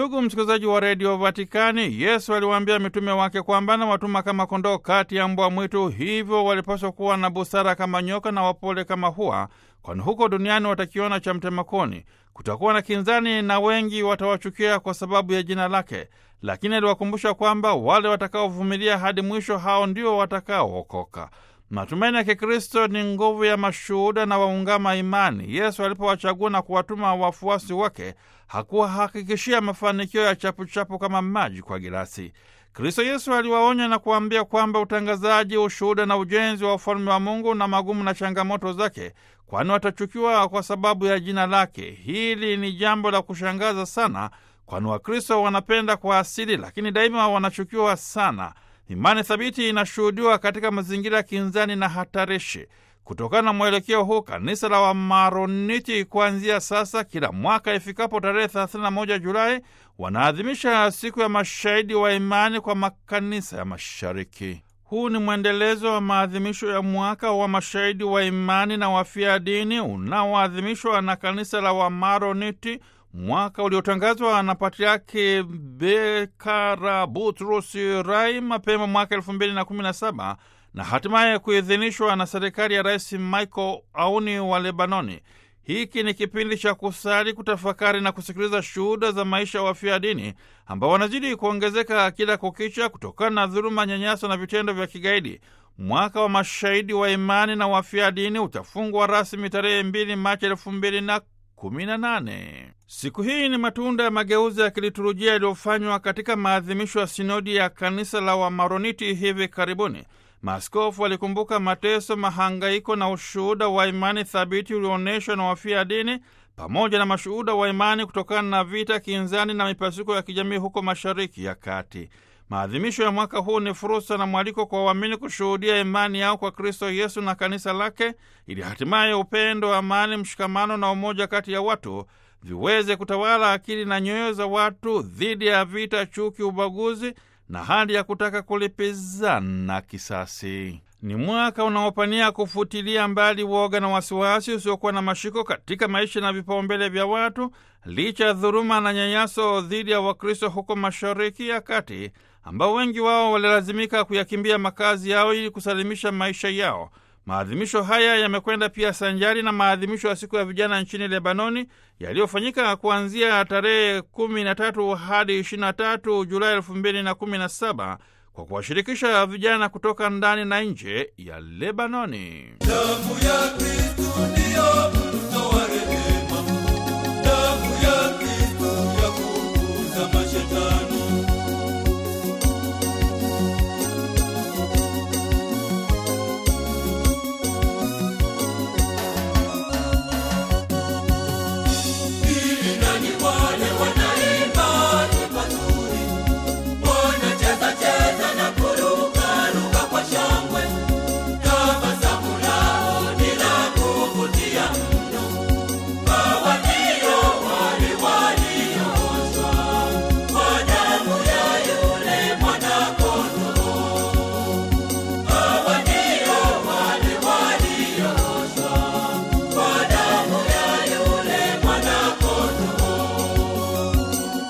Ndugu msikilizaji wa redio Vatikani, Yesu aliwaambia mitume wake kwamba na watuma kama kondoo kati ya mbwa mwitu, hivyo walipaswa kuwa na busara kama nyoka na wapole kama hua, kwani huko duniani watakiona cha mtemakoni. Kutakuwa na kinzani na wengi watawachukia kwa sababu ya jina lake, lakini aliwakumbusha kwamba wale watakaovumilia hadi mwisho, hao ndio watakaookoka. Matumaini ya Kikristo ni nguvu ya mashuhuda na waungama imani. Yesu alipowachagua na kuwatuma wafuasi wake hakuwahakikishia mafanikio ya chapuchapu kama maji kwa girasi. Kristo Yesu aliwaonya na kuambia kwamba utangazaji, ushuhuda na ujenzi wa ufalme wa Mungu na magumu na changamoto zake, kwani watachukiwa kwa sababu ya jina lake. Hili ni jambo la kushangaza sana, kwani Wakristo wanapenda kwa asili, lakini daima wanachukiwa sana. Imani thabiti inashuhudiwa katika mazingira ya kinzani na hatarishi. Kutokana na mwelekeo huu, kanisa la Wamaroniti kuanzia sasa, kila mwaka ifikapo tarehe 31 Julai, wanaadhimisha siku ya mashahidi wa imani kwa makanisa ya Mashariki. Huu ni mwendelezo wa maadhimisho ya mwaka wa mashahidi wa imani na wafia dini unaoadhimishwa na kanisa la Wamaroniti, mwaka uliotangazwa na Patriaki Bekara Butrus Rai mapema mwaka elfu mbili na kumi na saba na hatimaye kuidhinishwa na serikali ya Rais Michael Auni wa Lebanoni. Hiki ni kipindi cha kusali, kutafakari na kusikiliza shuhuda za maisha ya wafia dini ambao wanazidi kuongezeka kila kukicha kutokana na dhuluma, nyanyaso na vitendo vya kigaidi. Mwaka wa mashahidi wa imani na wafia dini utafungwa rasmi tarehe mbili Machi elfu mbili na kumi na nane. Siku hii ni matunda ya mageuzi ya kiliturujia yaliyofanywa katika maadhimisho ya sinodi ya kanisa la Wamaroniti hivi karibuni. Maaskofu walikumbuka mateso, mahangaiko na ushuhuda wa imani thabiti ulioonyeshwa na wafia dini pamoja na mashuhuda wa imani kutokana na vita, kinzani na mipasuko ya kijamii huko Mashariki ya Kati. Maadhimisho ya mwaka huu ni fursa na mwaliko kwa waamini kushuhudia imani yao kwa Kristo Yesu na kanisa lake, ili hatimaye upendo, amani, mshikamano na umoja kati ya watu viweze kutawala akili na nyoyo za watu dhidi ya vita, chuki, ubaguzi na hali ya kutaka kulipizana kisasi. Ni mwaka unaopania kufutilia mbali woga na wasiwasi usiokuwa na mashiko katika maisha na vipaumbele vya watu, licha ya dhuluma na nyanyaso dhidi ya Wakristo huko Mashariki ya Kati, ambao wengi wao walilazimika kuyakimbia makazi yao ili kusalimisha maisha yao. Maadhimisho haya yamekwenda pia sanjari na maadhimisho ya siku ya vijana nchini Lebanoni yaliyofanyika kuanzia tarehe 13 hadi 23 Julai 2017 kwa kuwashirikisha vijana kutoka ndani na nje ya Lebanoni. Damu ya Kristu ndiyo